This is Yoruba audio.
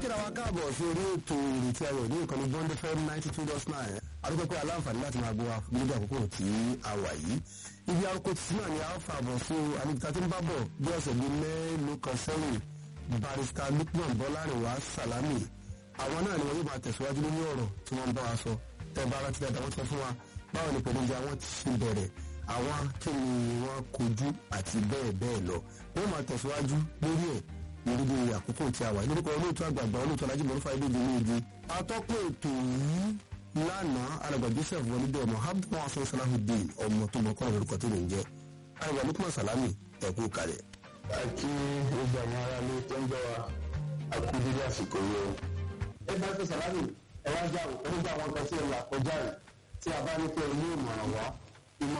kíra wa káàbọ̀ sí orí ètò ìrètí ayọ̀ ní ìkànnì bond fm ninety two dot nine àdúgbò pé aláǹfààní láti máa gbọ́ wa níbi àkókò tí a wà yìí ibi arúgbó tí náà ni a fà bọ̀ sí o àníbìtá tí ń bá bọ̀ bí ọ̀sẹ̀ bíi mélòó kan sẹ́yìn barista lukman bọ́lárìnwá salami àwọn náà ni wọ́n yóò máa tẹ̀síwájú lórí ọ̀rọ̀ tí wọ́n ń bá wa sọ tẹ́ bá rántí dáadáa wọ́n sọ fún wa báwo ni pẹ̀lú ìjà wọn ti ṣe bẹ̀rẹ̀ àwọn kí ni wọ́n kojú àti bẹ́ẹ̀ bẹ́ẹ̀ lọ wọ́n máa tẹ̀síwájú lórí ẹ̀ níbi àkókò tí a wà yìí lórúkọ olóòtú àgbààgbà olóòtú alájí mọ̀lúfà ìdíje ní ibi atọ́kùn ètò yìí lánàá alàgbà joseph wọlé mohammed hasan salahudeen ọmọ tó mọ kọ́nà lórúkọ tó lè ń jẹ́ alàgbà lukman salami ẹ̀kú kalẹ̀. àti gbogbo àwọn ará ilé tó ń gbọ́ wa àkúndílé àsìkò yìí o. ẹ bá tó sàlámì ẹ wá já òkú nígbà wọn kan sí ẹ là kọjá rẹ tí a bá ní pé ilé ìmọ̀ràn wá